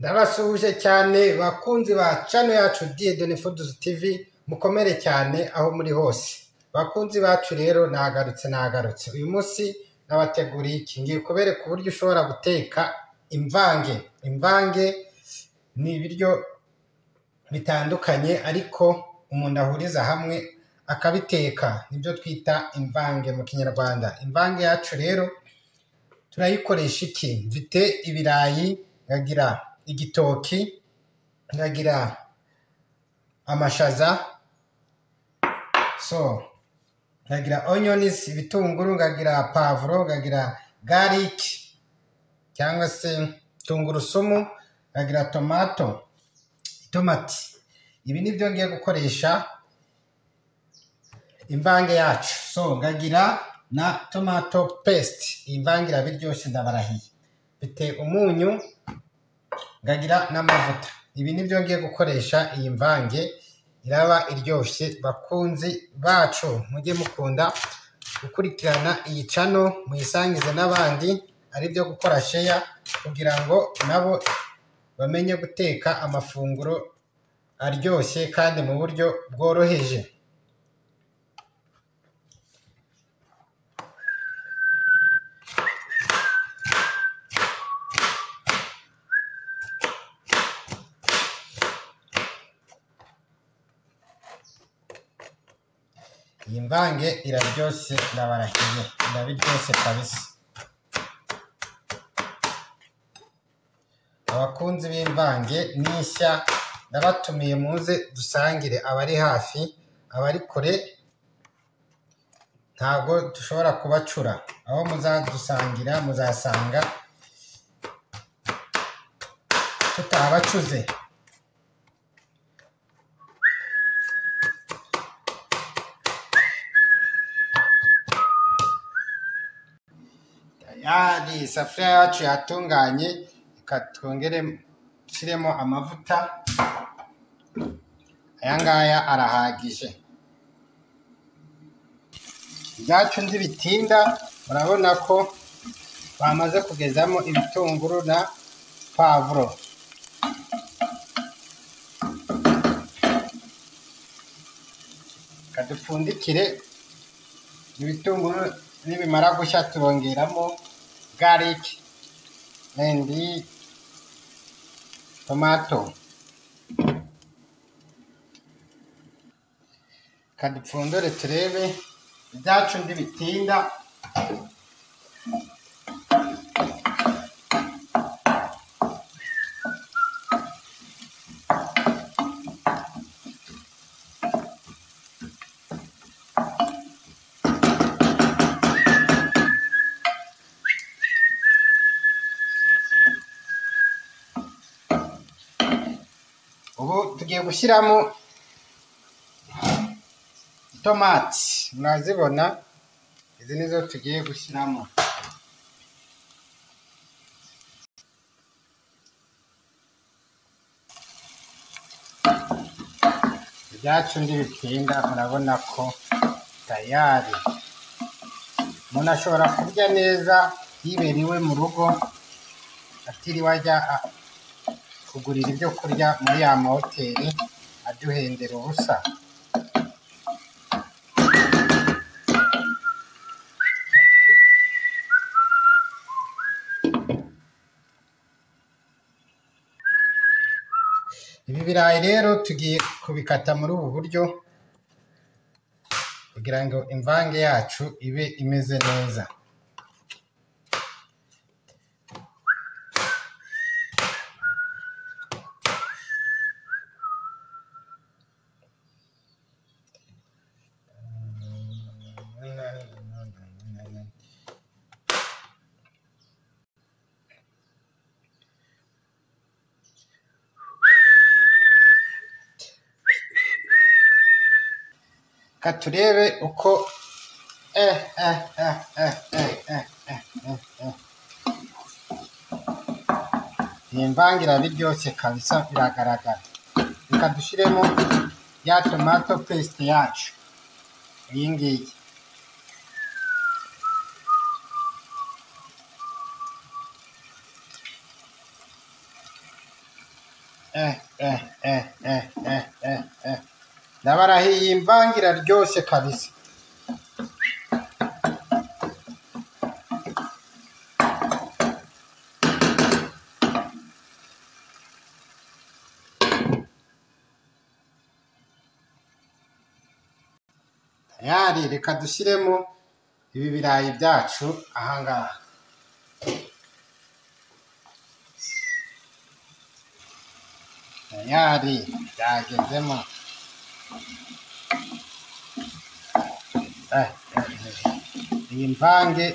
ndabasuhuje cyane bakunzi ba cano yacu diyedone fuduzi tivi mukomere cyane aho muri hose bakunzi bacu rero nagarutse nagarutse uyu munsi nabateguriye iki ngiye kubereka uburyo ushobora guteka imvange imvange ni ibiryo bitandukanye ariko umuntu ahuriza hamwe akabiteka nibyo twita imvange mu kinyarwanda imvange yacu rero turayikoresha iki mfite ibirayi nkagira igitoki nkagira amashaza so nkagira onions ibitunguru nkagira pavuro nkagira garlic cyangwa se tungurusumu nkagira tomato itomati ibi ni byo ngiye gukoresha imvange yacu so nkagira na tomato paste iyi mvange irabiryoshye ndabarahiye mfite umunyu ngagira n'amavuta ibi ni byo ngiye gukoresha iyi mvange iraba iryoshye bakunzi bacu mujye mukunda gukurikirana iyi cano muyisangize n'abandi aribyo gukora sheya kugira ngo nabo bamenye guteka amafunguro aryoshye kandi mu buryo bworoheje iyi mvange iraryoshye ndabarahiye irabiryoshye kabisa abakunzi b'imvange n'ishya ndabatumiye muze dusangire abari hafi abari kure ntabwo dushobora kubacura aho muzadusangira muzasanga tutabacuze tayari isafuriya yacu yatunganye reka twongere dushyiremo amavuta aya ngaya arahagije ibyacu ntibitinda urabona ko bamaze kugezamo ibitunguru na pavuro reka dupfundikire ibitunguru nibimara gushya turongeramo gariki endi tomato kadupfundure turebe ibyacu ndibitinda ubu tugiye gushyiramo itomati murazibona izi nizo tugiye gushyiramo ibyacu ndibitinda murabona ko tayari umuntu ashobora kurya neza yibereye mu rugo atiriwe ajya a- kugurira ibyo kurya muri ya mahoteli aduhendera ubusa ibi birayi rero tugiye kubikata muri ubu buryo kugira ngo imvange yacu ibe imeze neza reka turebe uko eh eh eh eh eh eh eh eh eh iyi mvange irabiryoshye kabisa biragaragara reka dushyiremo ya tomato paste yacu iyi ngiyi eh eh eh eh eh eh eh ndabarahiye iyi mvange iraryoshe kabisa tayari reka dushyiremo ibi birayi byacu ahangaha tayari byagezemo Eh, eh, eh. iyi mvange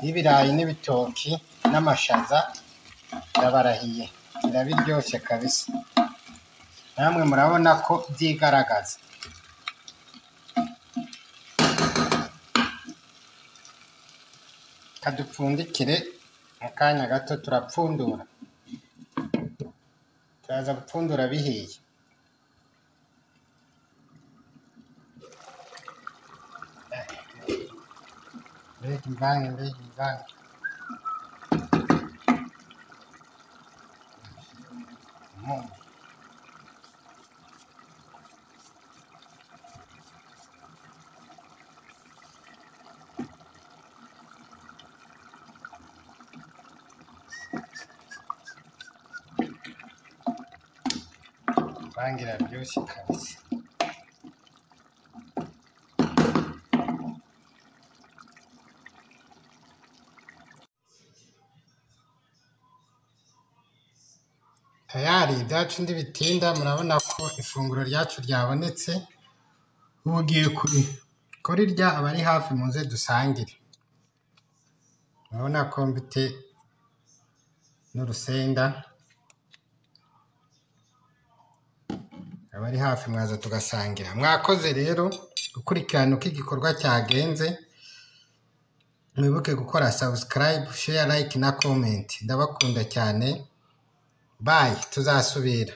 y'ibirayi n'ibitoki n'amashaza irabarahiye irabiryoshye kabisa namwe murabona ko byigaragaza kadupfundikire mu kanya gato turapfundura turaza gupfundura bihiye mbega imvange mbega imvange Mm. Imvange iraryoshye kabisa tayari ibyacu ndibitinda murabona ko ifunguro ryacu ryabonetse ubu ugiye kuri kurirya abari hafi muze dusangire murabona ko mfite n'urusenda abari hafi mwaza tugasangira mwakoze rero gukurikirana uko igikorwa cyagenze mwibuke gukora subscribe share like na comment ndabakunda cyane bayi tuzasubira